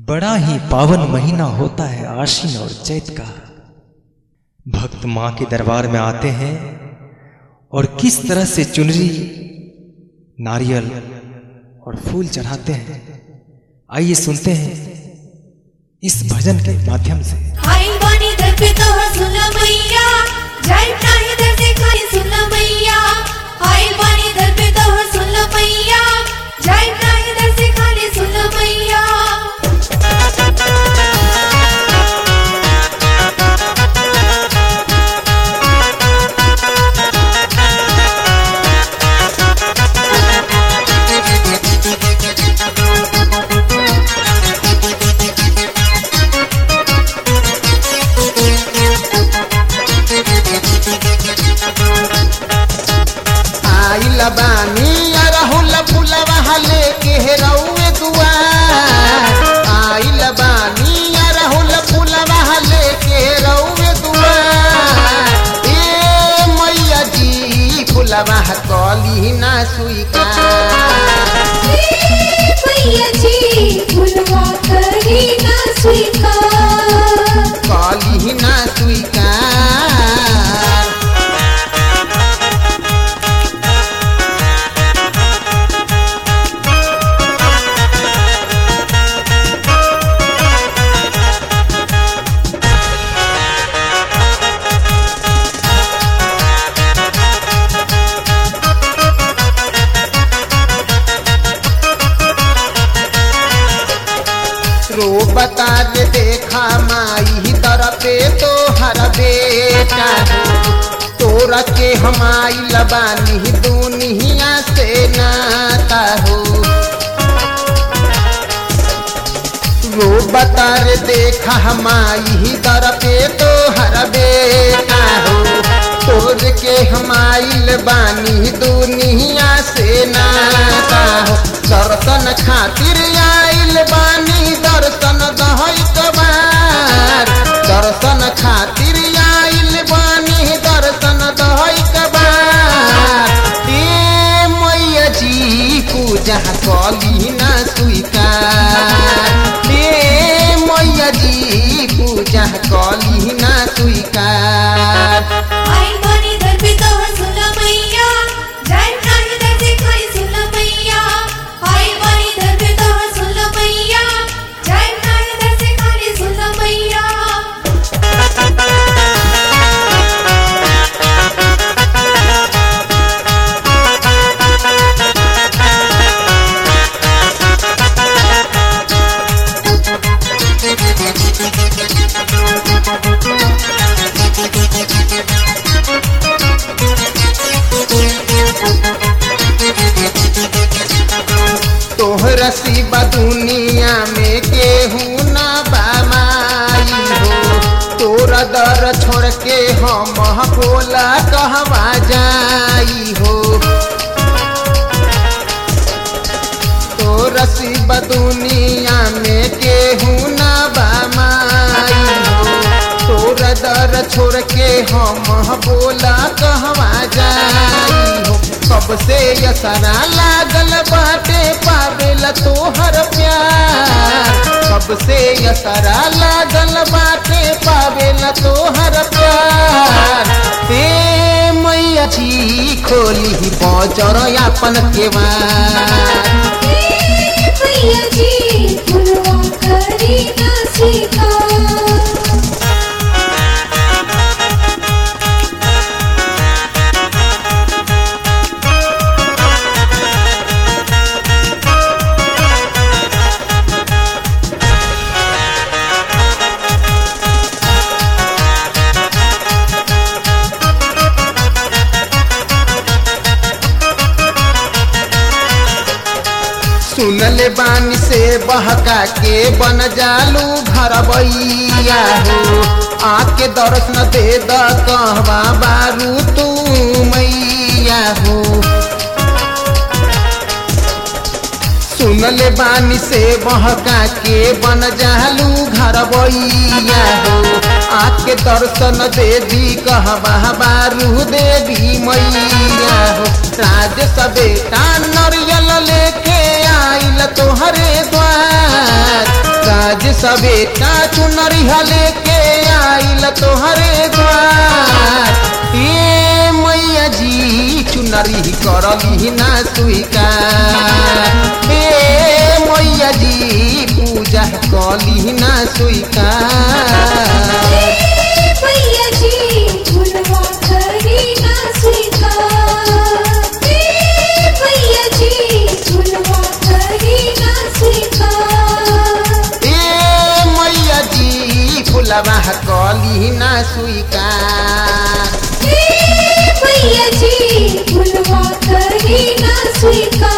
बड़ा ही पावन महीना होता है आशीन और चैत का भक्त मां के दरबार में आते हैं और किस तरह से चुनरी नारियल और फूल चढ़ाते हैं आइए सुनते हैं इस भजन के माध्यम से आई बानी दर पे तो सुन मैया जाई नाही दर से खाली सुन मैया आई बानी दर पे तो सुन मैया जाई नाही दर से खाली सुन मैया आइल बानी अरहुल फुलवा लेके रउए दुआर आइल बानी अरहुल फुलवा लेके रउए दुआर ए मैया जी फुलवा कली ना स्वीकार मैया जी भुलवा करी ना स्वीकार कली ना स्वीकार रो बता दे देखा माई दर पे तो हर बेटा हो तोरा के हमाई लबानी दुनिया से नाता हो रो बता रे देखा हमाई दर पे तो हर बेटा हो तोर के हमाइल बानी दुनिया से नाता हो दर्शन खातिर आइल बानी दर्शन दहई कबार दर्शन खातिर आइल बानी दर्शन दहई कबार ए मैया जी पूजा कली ना स्वीकार ए मैया जी पूजा कली ना स्वीकार आई बानी दर पे तो सुन मैया जाई नाही दर से खाली सुन मैया आई बानी दर पे तो सुन मैया जाई नाही दर से खाली सुन मैया तोहरा सिवा दुनिया में केहू ना बामाई हो तोरा दर छोड़ के हम बोला कहवा जाई हो तोरा सिवा दुनिया में केहू ना बामाई हो तोरा दर छोड़ के हम बोला कहवा जाई हो कब से यसरा लागल बाटे पावेला तोहर प्यार कब से यसरा लागल बाटे पावेला तोहर प्यार ते मैया जी खोली बजर अपन केवार मैया जी भुलवा करी ना स्वीकार सुनले बानी से बहका के बन जालू घर बैया हो आके दर्शन दे द कहवा बारू तू मैया हो सुनले बानी से बहका के बन जालू घर बैया हो आके दर्शन दे दी कहवा बारू देवी मैया हो राज सबेटा नरियल लेके आइल तोहरे द्वार राज सवेटा चुनरी हले के आइल तोहरे द्वार ए मैया जी चुनरी करली ना स्वीकार ए मैया जी पूजा कली ना स्वीकार भैया जी झुलवा करी ना स्वीकार ए भैया जी झुलवा करी ना स्वीकार ए मैया जी फुलवा कली ना स्वीकार ए भैया जी झुलवा करी ना स्वीकार